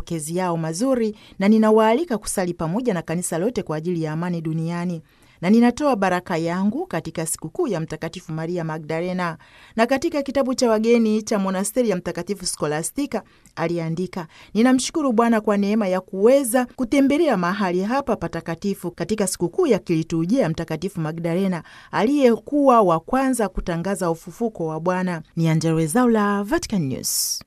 mapokezi yao mazuri, na ninawaalika kusali pamoja na kanisa lote kwa ajili ya amani duniani na ninatoa baraka yangu katika sikukuu ya Mtakatifu Maria Magdalena. Na katika kitabu cha wageni cha monasteri ya Mtakatifu Skolastika aliandika, ninamshukuru Bwana kwa neema ya kuweza kutembelea mahali hapa patakatifu katika sikukuu ya kiliturujia ya Mtakatifu Magdalena aliyekuwa wa kwanza kutangaza ufufuko wa Bwana. Ni Angella Rwezaula, Vatican News.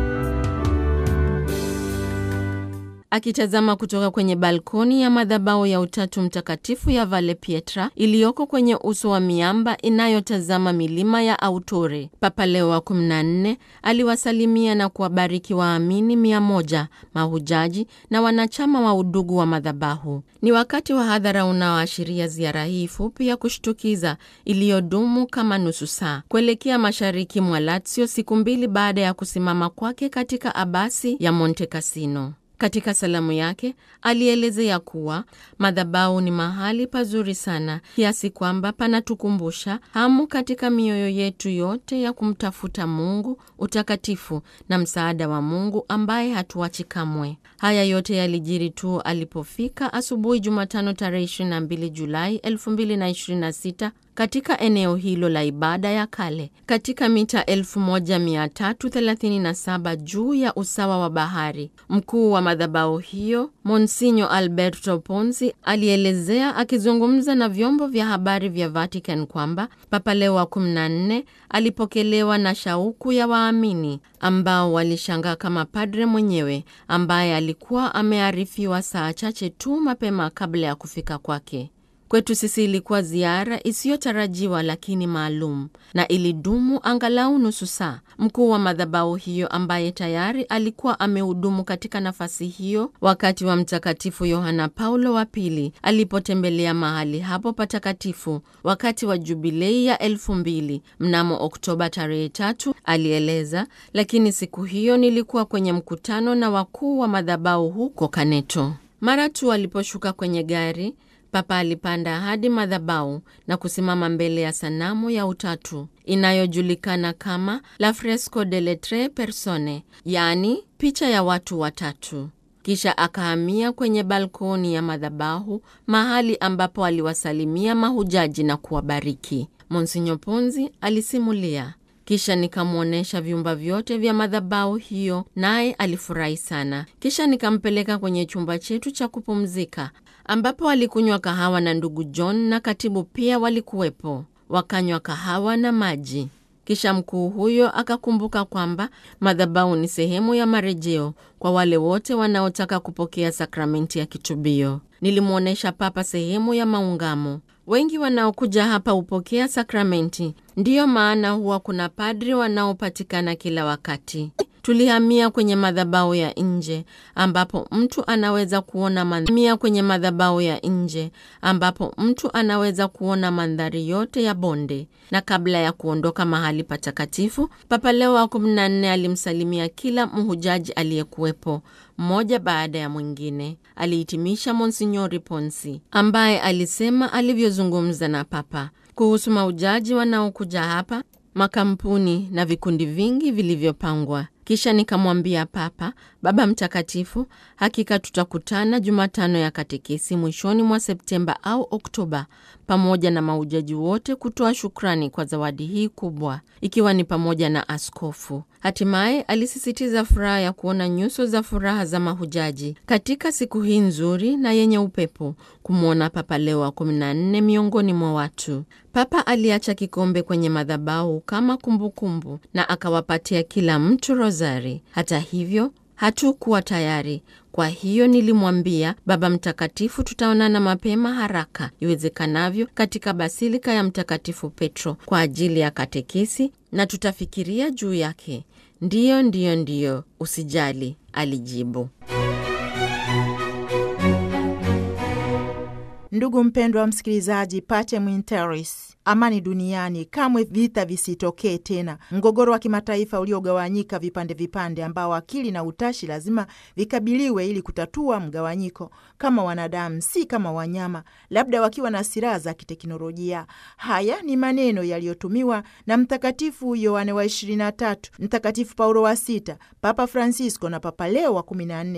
Akitazama kutoka kwenye balkoni ya madhabahu ya Utatu Mtakatifu ya Valle Pietra iliyoko kwenye uso wa miamba inayotazama milima ya Autore, Papa Leo wa 14 aliwasalimia na kuwabariki waamini mia moja, mahujaji na wanachama wa udugu wa madhabahu. Ni wakati wa hadhara unaoashiria ziara hii fupi ya kushtukiza iliyodumu kama nusu saa kuelekea mashariki mwa Lazio, siku mbili baada ya kusimama kwake katika abasi ya Monte Cassino. Katika salamu yake alielezea kuwa madhabahu ni mahali pazuri sana kiasi kwamba panatukumbusha hamu katika mioyo yetu yote ya kumtafuta Mungu, utakatifu na msaada wa Mungu ambaye hatuachi kamwe. Haya yote yalijiri tu alipofika asubuhi Jumatano tarehe 22 Julai 2026 katika eneo hilo la ibada ya kale katika mita 1337 juu ya usawa wa bahari. Mkuu wa madhabahu hiyo Monsinyo Alberto Ponzi alielezea akizungumza na vyombo vya habari vya Vatican kwamba Papa Leo wa 14 alipokelewa na shauku ya waamini ambao walishangaa kama padre mwenyewe ambaye alikuwa amearifiwa saa chache tu mapema kabla ya kufika kwake. Kwetu sisi ilikuwa ziara isiyotarajiwa lakini maalum na ilidumu angalau nusu saa. Mkuu wa madhabahu hiyo ambaye tayari alikuwa amehudumu katika nafasi hiyo wakati wa Mtakatifu Yohana Paulo wa Pili alipotembelea mahali hapo patakatifu wakati wa jubilei ya elfu mbili mnamo Oktoba tarehe tatu, alieleza, lakini siku hiyo nilikuwa kwenye mkutano na wakuu wa madhabahu huko Kaneto. Mara tu aliposhuka kwenye gari Papa alipanda hadi madhabahu na kusimama mbele ya sanamu ya Utatu inayojulikana kama La Fresco delle Tre Persone, yaani picha ya watu watatu. Kisha akahamia kwenye balkoni ya madhabahu, mahali ambapo aliwasalimia mahujaji na kuwabariki. Monsinyo Ponzi alisimulia. Kisha nikamwonyesha vyumba vyote vya madhabahu hiyo, naye alifurahi sana. Kisha nikampeleka kwenye chumba chetu cha kupumzika ambapo alikunywa kahawa na ndugu John na katibu pia walikuwepo, wakanywa kahawa na maji. Kisha mkuu huyo akakumbuka kwamba madhabahu ni sehemu ya marejeo kwa wale wote wanaotaka kupokea sakramenti ya kitubio. Nilimwonyesha Papa sehemu ya maungamo. Wengi wanaokuja hapa hupokea sakramenti, ndiyo maana huwa kuna padri wanaopatikana kila wakati. Tulihamia kwenye madhabahu ya nje ambapo mtu anaweza kuona mandhari kwenye madhabahu ya nje ambapo mtu anaweza kuona mandhari yote ya bonde. Na kabla ya kuondoka mahali patakatifu, Papa Leo wa 14 alimsalimia kila mhujaji aliyekuwepo mmoja baada ya mwingine. Alihitimisha Monsinyori Ponsi ambaye alisema alivyozungumza na Papa kuhusu mahujaji wanaokuja hapa, makampuni na vikundi vingi vilivyopangwa. Kisha nikamwambia Papa, Baba Mtakatifu, hakika tutakutana Jumatano ya katekesi mwishoni mwa Septemba au Oktoba, pamoja na mahujaji wote kutoa shukrani kwa zawadi hii kubwa, ikiwa ni pamoja na askofu. Hatimaye alisisitiza furaha ya kuona nyuso za furaha za mahujaji katika siku hii nzuri na yenye upepo, kumwona Papa Leo wa 14 miongoni mwa watu. Papa aliacha kikombe kwenye madhabahu kama kumbukumbu kumbu, na akawapatia kila mtu rozari. Hata hivyo hatukuwa tayari. Kwa hiyo nilimwambia Baba Mtakatifu, tutaonana mapema haraka iwezekanavyo katika basilika ya Mtakatifu Petro kwa ajili ya katekesi na tutafikiria juu yake. Ndiyo, ndiyo, ndiyo, usijali, alijibu. Ndugu mpendwa wa msikilizaji, Pacem in Terris, amani duniani, kamwe vita visitokee tena, mgogoro wa kimataifa uliogawanyika vipande vipande, ambao akili na utashi lazima vikabiliwe ili kutatua mgawanyiko, kama wanadamu, si kama wanyama, labda wakiwa na silaha za kiteknolojia. Haya ni maneno yaliyotumiwa na Mtakatifu Yohane wa 23, Mtakatifu Paulo wa Sita, Papa Francisco na Papa Leo wa 14